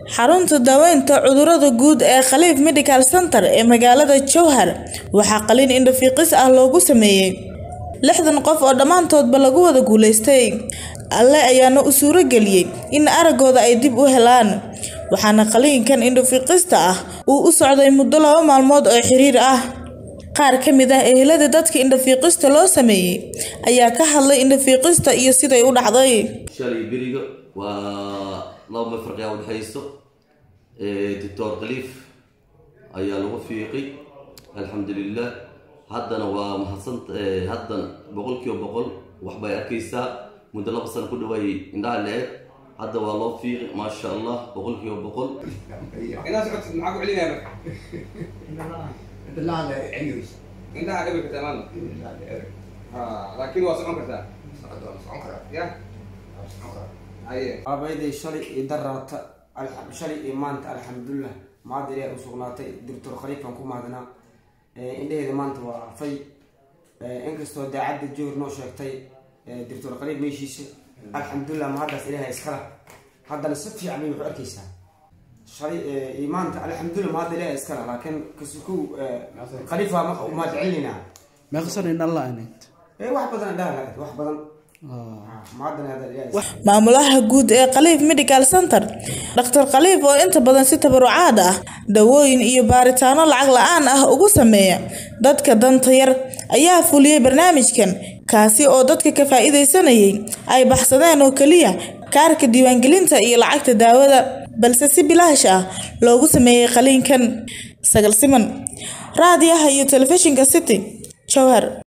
xarunta daaweynta cudurada guud ee khaliif medical center ee magaalada jowhar waxaa qaliin indho-fiiqis ah loogu sameeyey lixdan qof oo dhammaantoodba lagu wada guuleystay alle ayaana u suuro geliyey in araggooda ay dib u helaan waxaana qaliinkan indho-fiiqista ah uu u socday muddo laba maalmood oo xiriir ah qaar ka mid ah ehelada dadka indho-fiiqista loo sameeyey ayaa ka hadlay indho-fiiqista iyo siday u dhacday shalay beriga waa laba mafarqiyaa udhexayso doctor khaliif ayaa lagu fiiqay alxamdulilah haddana waa mahadsan haddana boqol kiiba boqol waxbay arkaysaa muddo laba sano ku dhawaayay indhaha le-eg hadda waa loo fiiqay maasha allah boqol kiiba boqol inaad socotid maxaa ku celinaya marka indhaha dhabi kartaa maanta ha laakiin waa socon kartaa ya haye aabayday shalay iyo daraata shalay iyo maanta alxamdulilah maada ilaah u sugnaatay doctor khaliifan ku mahadnaa indhaheeda maanta waa arfay inkastoo daacadda johor noo sheegtay doctor khaliif meeshiisa alxamdulilah mahaddaas ilaah iskala haddana si fiican bay wax u arkaysaa shalay iyo maanta alxamdulilah mahadda ilaah iskala laakiin kasukow khaliifa mahad celinaa meeqsan in allah aneyd wax badan indhaha laga wax badan mahadana hadda ilaah maamulaha guud ee khaliif medical center dhaktar khaliif oo inta badan si tabarucaad ah dawooyin iyo baaritaano lacag la-aan ah ugu sameeya dadka danta yar ayaa fuliyey barnaamijkan kaasi oo dadka ka faa-iideysanayay ay baxsadeen oo keliya kaarka diiwaangelinta iyo lacagta daawada balse si bilaash ah loogu sameeyey qaliinkan sagal siman raadiyaha iyo telefishinka city jowhar